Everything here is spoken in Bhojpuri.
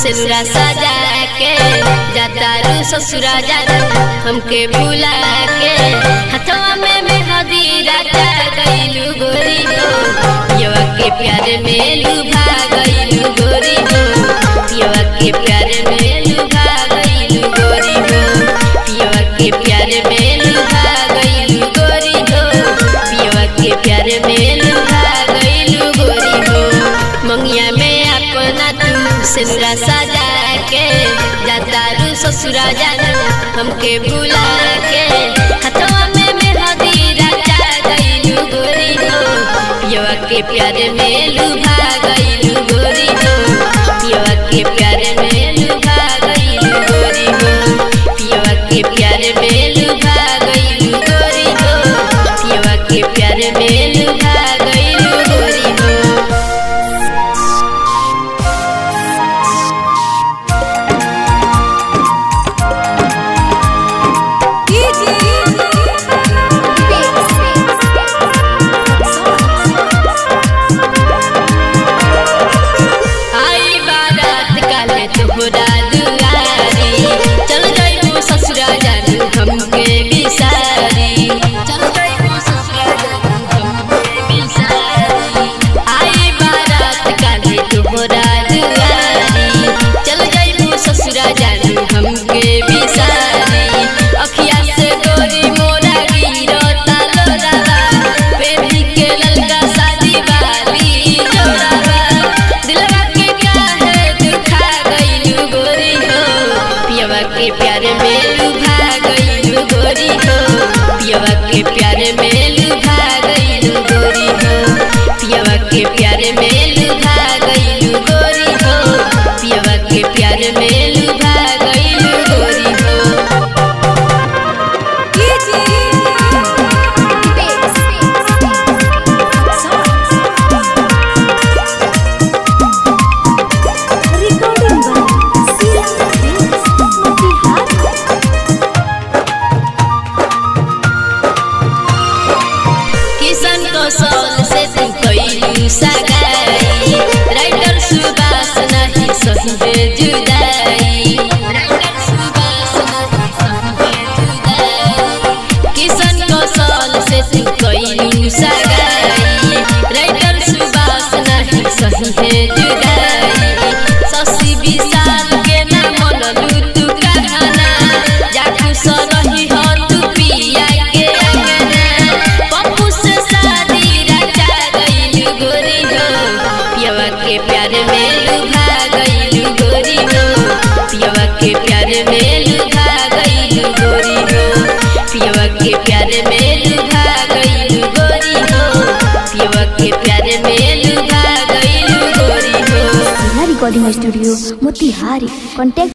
सिनुरा सजा के जातारू ससुरा जाना हमके भुला के हथवा में मेहंदी राजा गईलू गोरी हो पियवा के प्यार में लुभा गईलू गोरी हो पियवा के प्यार में लुभा गईलू गोरी हो पियवा के प्यार में लुभा गईलू गोरी हो पियवा के प्यार में लुभा गईलू गोरी हो मंगिया में अपना तू सिनुरा सजा के जातारू ससुरा जाना हमके भुला के हथवा में मेहंदी राजा गईलू गोरी हो पियवा के प्यार में लुभा गईलू गोरी हो पियवा के प्यार में लुभा गईलू गोरी हो पियवा के प्यार में लुभा गईलू गोरी हो पियवा के प्यार में लुभा गईलू गोरी हो आई बारात काले तोहरा दुआरी चल जाइबो ससुरा जानू हमके बिसारी चल जाइबो ससुरा जानू हमके बिसारी आई बारात काले तोहरा दुआरी चल जाइबो ससुरा जानू हमके बिसारी अखिया से गोरी मोरा गिरो तालोरावा बेबी के ललका शादी वाली जोड़ावा दिलवा के काहे दुखा गईलू गोरी हो पियवा के प्यार में लुभा गईलू गोरी हो पियवा के प्यार में लुभा गईलू गोरी हो पियवा के प्यार में लुभा गईलू गोरी हो पियवा के प्यार में लुभा गईलू गोरी हो Recording by Sira Films, Motihari. Kishan कौशल से तू कैलू सगाई राइटर सुबास नहीं सही है जुदाई राइटर सुबास नहीं सही है जुदाई किशन कौशल से तू कैलू सगाई राइटर सुबास नहीं सही है जुदाई शशि विशाल के ना मनलू तू कहना जाकू सरही हो तू पिया के अंगना पप्पू से शादी रचा गईलू गोरी हो पियवा के प्यार में लुभा गईलू गोरी हो पियवा के प्यार में लुभा गईलू गोरी हो पियवा के प्यार में लुभा गईलू गोरी हो पियवा के प्यार में लुभा गईलू गोरी हो Sila Recording Studio, Motihari. Contact